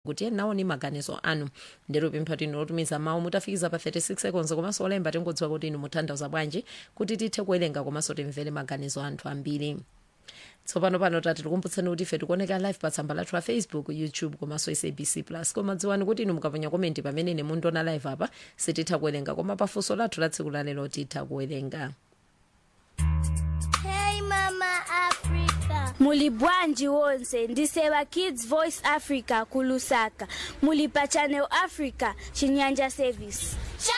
facebook tiye naoni maganizo anu ndero pempha tino lotumiza mawu mutafikiza pa 36 seconds komanso olemba tingodziwa kuti inu mutanthauza bwanji kuti tithe kuwerenga komanso timvere maganizo anthu ambiri tsopano pano tati tikumbutseni kuti ife tikuoneka live pa tsamba lathu la facebook youtube komanso sabc plus koma dziwani kuti inu mukaponya komenti pamene ine mundiona live apa sititha kuwerenga koma pafunso lathu la tsiku lalero titha kuwerenga Hey Mama Africa. muli bwanji wonse ndiseva kids voice africa kulusaka muli pa channel africa chinyanja service